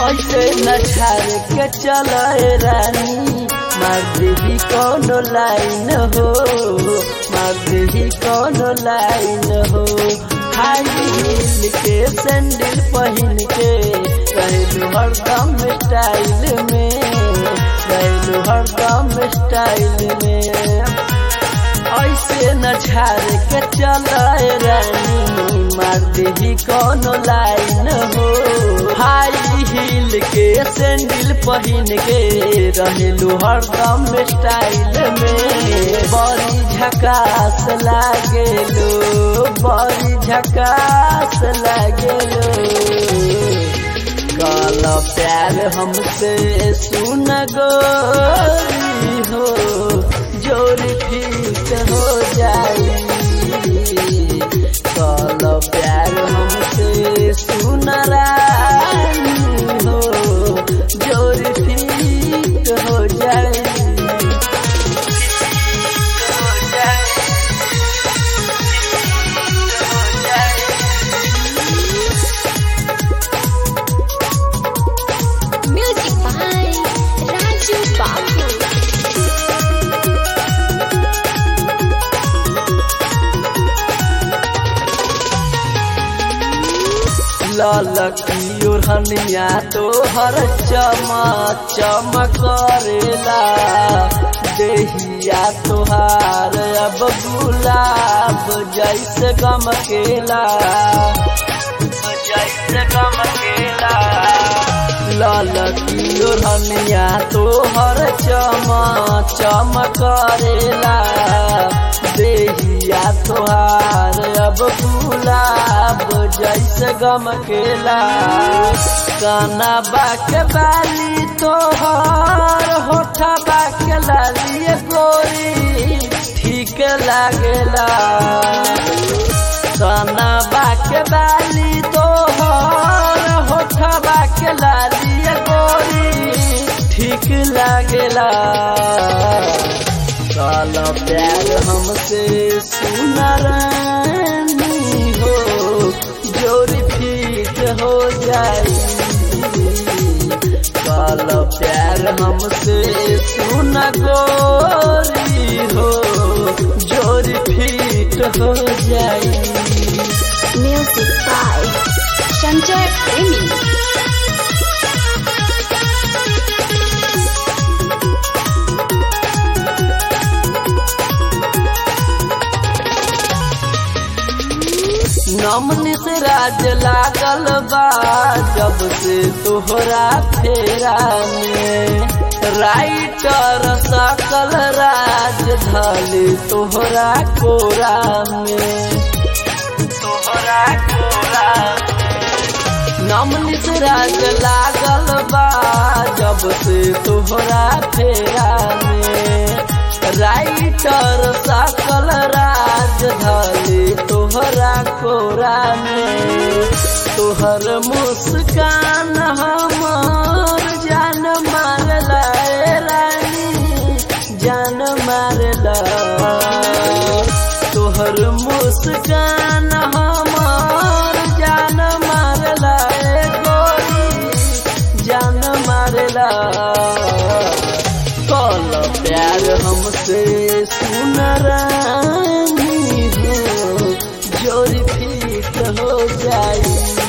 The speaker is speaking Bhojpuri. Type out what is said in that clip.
ऐसे न छाड़ के चले रानी मार देही कोनो लाइन हो मार देही कोनो लाइन हो हाई हील के सैंडल पहन के रहलू हरदम स्टाइल में रहलू हरदम स्टाइल में ऐसे न छाड़ के चले रानी मार देही कोनो लाइन हो हाई हील के सैंडल पहन के रहेलू हरदम स्टाइल में बड़ी झकास लागेलो बड़ी झकास लागेलो काला प्यार हमसे सुन गोरी हो जोरी ठीक हो जाई काला प्यार हमसे सुन रानी हो जोरी ठीक हो जाई Music by Raju Babu. लाल की ओढ़निया तो हर चमा चमकरेला देहिया तोहार अब गुलाब जैसे गमकेला जैसे गमकेला लाल की ओढ़निया तो हर चमा चमकरेला देहिया तोहार अब गुलाब जैसे गमकेला काना बाक बाली तोहर होठा बाक लाली गोरी ठीक लागेला काना बाक बाली तोहर होठा बाक लाली गोरी ठीक लागेला काला प्यार हमसे सुनरानी हो जोरी फीट हो जाई काला प्यार हमसे सुन गोरी हो जोरी फीट हो जाई Music by Sanjay Premi. नमन से राज लागल बा जब से तोहरा फेरा में राइटर सकल राज धल तोहरा कोरा में तोहरा कोरा नमन से राज लागल बा जब से तोहरा फेरा में राइटर सकल राज धले तोहरा कोरा में तोहर मुस्कान हमार जान मारला ए रानी जान मारला तोहर मुस्कान हमार जान मारला ए गोरी जान मारला कल प्यार हमसे सुन रानी हो जोरी फीट हो जाई